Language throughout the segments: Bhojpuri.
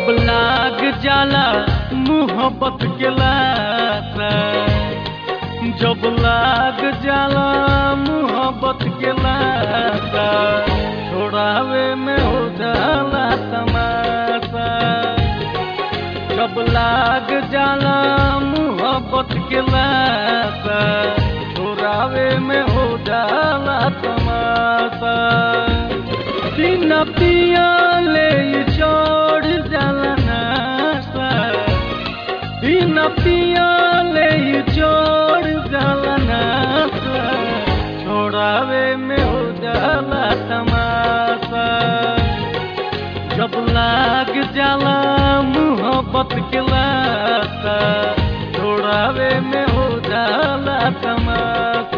जब लाग जाला मोहब्बत के लाता जब लाग जाला मोहब्बत के लाता छोड़ावे में हो जाला तमाशा जब लाग जाला मोहब्बत के लाता छोड़ावे में हो जाला तमाशा दिन पिया ले चढ़ जाला नासा दिन पिया ले चढ़ जाला नासा छोड़ावे में हो जाला तमाशा जब लाग जाला मोहब्बत के लाता छोड़ावे में हो जाला तमाशा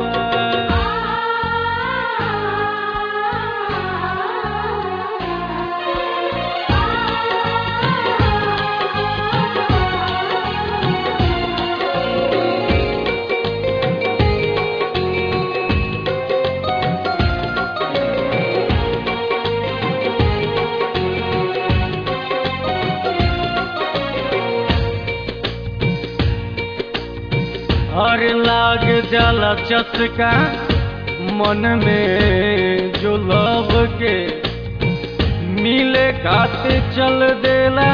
हर लाग जाला चटका मन में जो लव के मिले खाते चल देला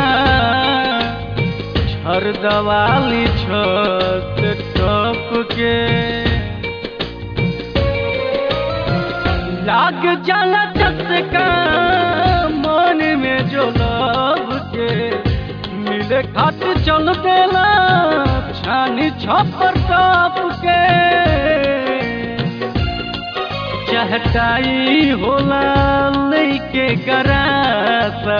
हर दवाली छत टप के लाग जाला चटका मन में जो लव के मिले खाते चल देला छानी छपर टप के चहटाई होला लैके गरासा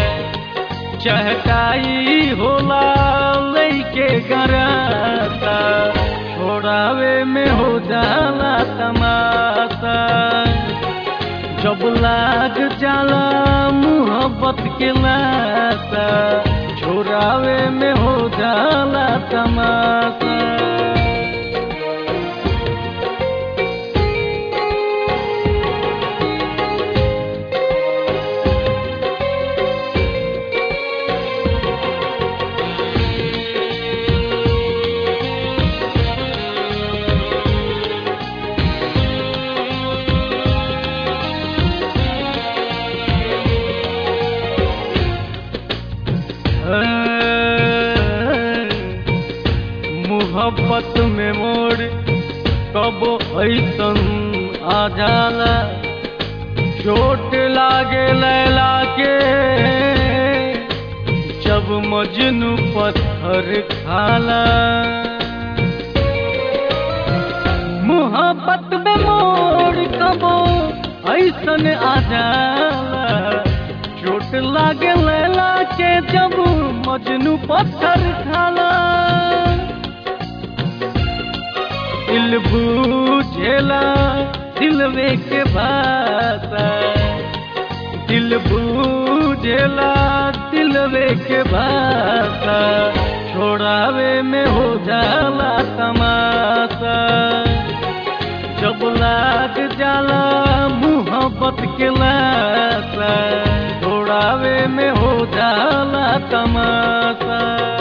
चहटाई होला लैके गरासा छोड़ावे में हो जाला तमाशा जब लाग जाला मोहब्बत के लाता छोड़ावे में हो जाला तमाशा मोहब्बत में मोड़ कब ऐसन आ जाला चोट लागे लैला के जब मजनू पत्थर खाला मोहब्बत में मोड़ कब ऐसन आ जाला चोट लागे लैला के जब मजनू पत्थर खाला दिल बूझेला दिलवे के भाषा दिल बूझेला दिलवे के भाषा छोड़ावे में हो जाला तमाशा जब लाग जाला मोहब्बत के लाशा छोड़ावे में हो जाला तमाशा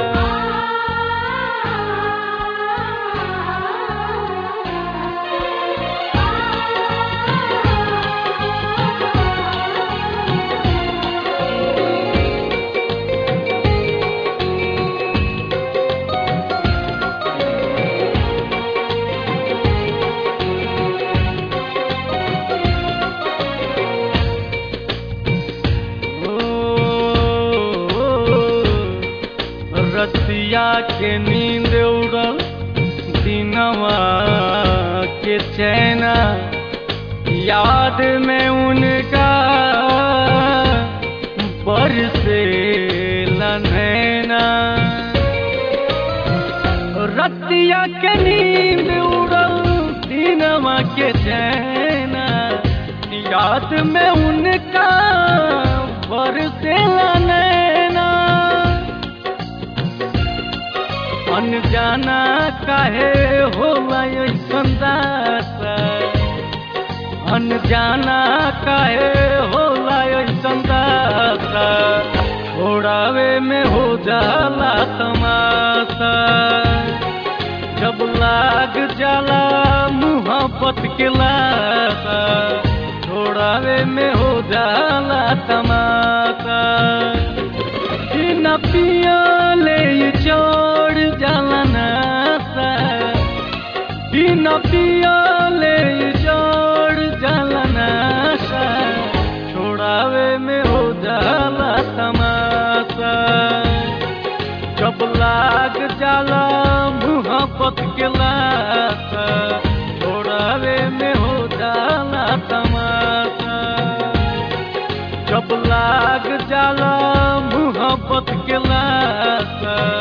रतिया के नींद उड़ल दिनवा के चैना याद में उनका बरसे नैना रतिया के नींद उड़ल दिनवा के चैना याद में उनका बरसे नैना अनजाना काहे होला ऐसन दासा अनजाना काहे होला ऐसन दासा छोड़ावे में हो जाला तमाशा जब लाग जाला मुहब्बत के लाशा छोड़ावे में हो जाला तमाशा कि न पियाले ये चढ़ जाला नासा कि न पियाले ये चढ़ जाला नासा छोड़ावे में हो जाला तमाशा जब लाग जाला मुहब्बत के लाशा छोड़ावे में हो जाला तमाशा जब लाग जाला मुहब्बत के लाशा